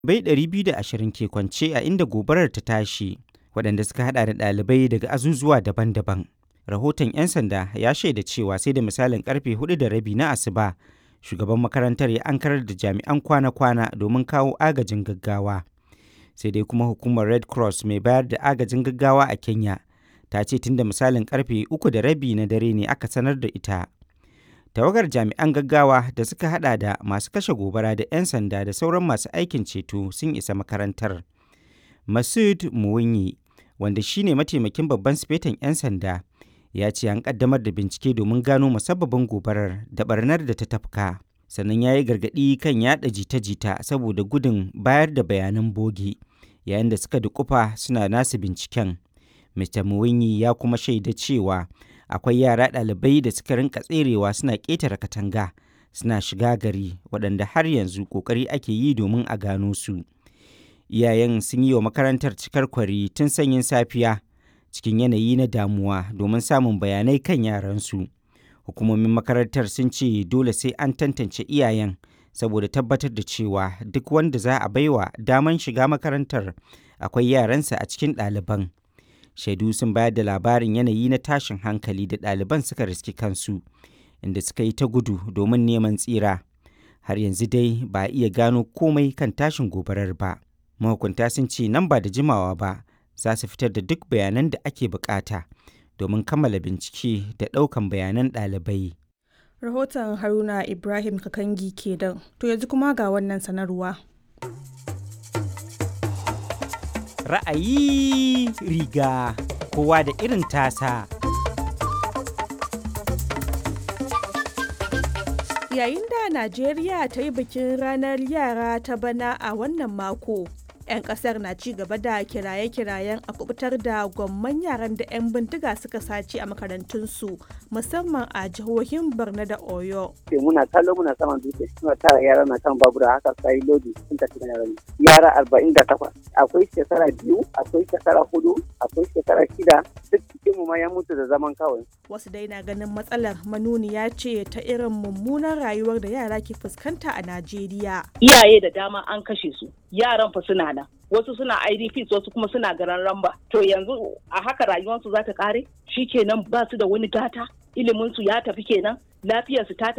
bai 220 ke kwance a inda gobarar ta tashi waɗanda suka hada da ɗalibai daga azuzuwa daban-daban. Rahoton 'yan sanda ya shaida cewa sai da misalin karfe hudu da rabi na asuba shugaban makarantar ya ankarar da jami'an kwana-kwana domin kawo agajin gaggawa. Sai dai kuma hukumar Red Cross mai bayar da agajin gaggawa a Kenya ta ce tun da misalin karfe uku da rabi na dare ne aka sanar da ita. Tawagar jami'an gaggawa da suka hada da masu kashe gobara da 'yan sanda da sauran masu aikin ceto sun isa makarantar. Masud Muwunyi wanda shine mataimakin babban sifetan 'yan sanda ya ce an kaddamar da bincike domin gano musabbabin gobarar da barnar da ta tafka sannan ya yi gargaɗi kan yada jita-jita saboda gudun bayar da bayanan bogi yayin da suka dukufa suna nasu binciken mr muwinyi ya kuma shaida cewa akwai yara ɗalibai da suka rinka tserewa suna ƙetare katanga suna shiga gari waɗanda har yanzu ƙoƙari ake yi domin a gano su iyayen sun yi wa makarantar cikar kwari tun sanyin safiya cikin yanayi na damuwa domin samun bayanai kan yaransu. Hukumomin makarantar sun ce dole sai an tantance iyayen saboda tabbatar da cewa duk wanda za a baiwa daman shiga makarantar akwai yaransa a cikin ɗaliban. Shaidu sun bayar da labarin yanayi na tashin hankali da ɗaliban suka riski kansu, inda suka yi ta gudu domin neman tsira. Har yanzu dai ba a iya gano komai kan tashin gobarar ba. Mahukunta sun ce nan ba da jimawa ba. za su fitar da duk bayanan da ake bukata domin kammala bincike da ɗaukan bayanan ɗalibai. Rahoton Haruna Ibrahim Kakangi kenan. To yanzu kuma ga wannan sanarwa. Ra'ayi riga kowa da irin tasa. Yayin da Najeriya ta yi bikin ranar yara ta bana a wannan mako. 'yan kasar na ci gaba da kiraye-kirayen a kubutar da gwamman yaran da 'yan bindiga suka sace a makarantunsu musamman a jihohin borno da oyo muna kallo muna saman dutse suna tara yara na kan babura haka sai lodi sun tafi da yaran yara arba'in da takwas akwai shekara biyu akwai shekara hudu akwai shekara shida duk cikin mu ma ya mutu da zaman kawai wasu dai na ganin matsalar manuniya ce ta irin mummunan rayuwar da yara ke fuskanta a najeriya iyaye da dama an kashe su yaran fa suna nan wasu suna idps wasu kuma suna garan ramba to yanzu a haka rayuwarsu za ta kare kenan ba su da wani gata iliminsu ya tafi kenan lafiyarsu ta tafi